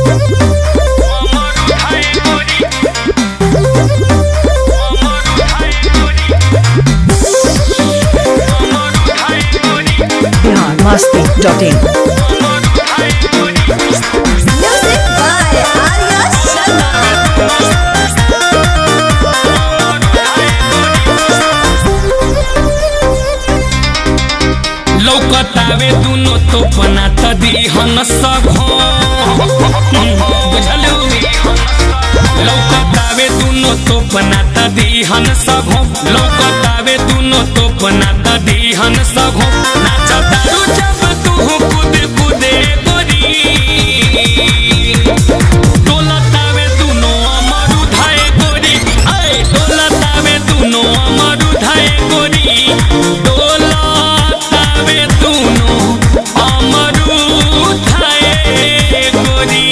Bihar Masti dot in Music by Arya Sharma. लौकतावे दुनो तो बना त दिहन सघो बुझलू लौकतावे दुनो तो बना त दिहन सघो लौकतावे दुनो तो बना त दिहन सघो नाचतारू जब तू कूद कूदे गोरी डोलतावे दुनो अमर उधाए गोरी आए डोलतावे दुनो अमर उधाए गोरी डोलतावे दुनो अमर उधाए गोरी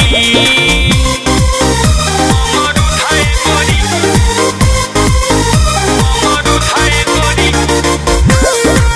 अमर उधाए गोरी अमर उधाए गोरी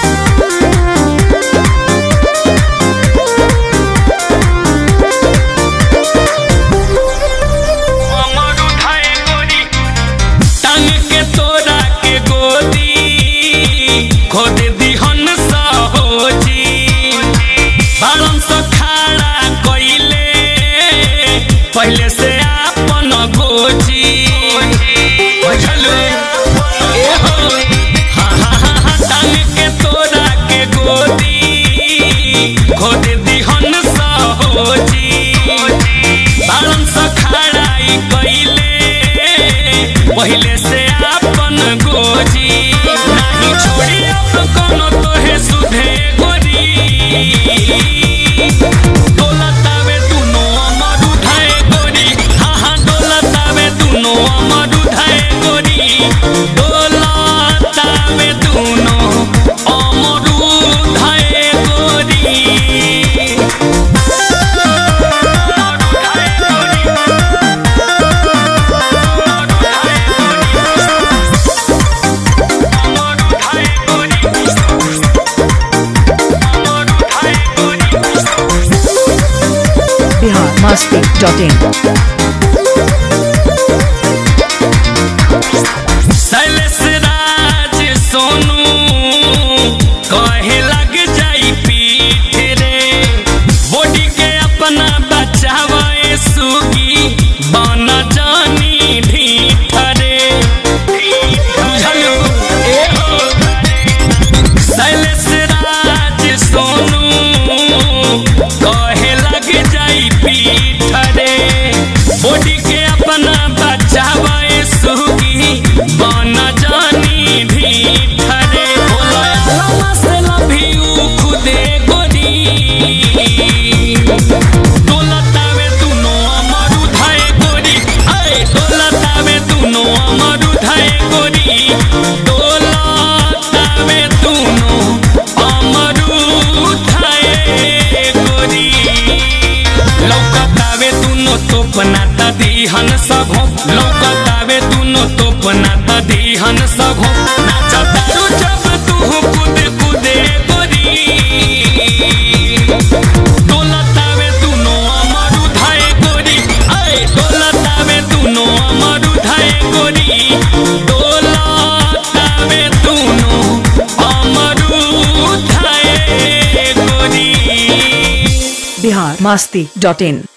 अमर उठाए गोरी टांग के तोरा के गोदी खोद दिहन सहोजी बारन सौ खाड़ा कइले पहले से आपन गोजी बुझलू ए हो हा हा हा हा टांग के तोरा के गोदी खोद दिहन सहोजी बारन सौ खड़ाई कइले पहिले से आपन गोजी नाही छोड़ी अब कोनो तोहे सुधे गोरी डोलतावे दुनो अमर उठाए गोरी हाँ हाँ डोलतावे दुनो अमर उठाए गोरी डोलतावे दुनो अमर उठाए गोरी बिहार मस्ती डॉट इन शैलेश राज सोनू कहे लग जाई पीठ रे बॉडी के अपना बचावे सुगी बन जानी ढीठ रे बुझलू ए हो शैलेश राज सोनू कहे लग जाई पीठ रे बॉडी के अपना बचावे सुगी बन जानी ढीठ रे बोला से लभियू खुदे गोरी डोलतावे दुनो अमर उठाए गोरी आए डोलतावे दुनो अमर उठाए गोरी डोलतावे दुनो अमर उठाए गोरी लौकतावे दुनो तो बनाता दिहन सघो लौकतावे दुनो तो बनाता दिहन सघो नाचतारू जब तू कूद कूदे गोरी डोलतावे दुनो अमर उठाए गोरी आए डोलतावे दुनो अमर उठाए गोरी डोलतावे दुनो अमर उठाए गोरी बिहार मस्ती डॉट इन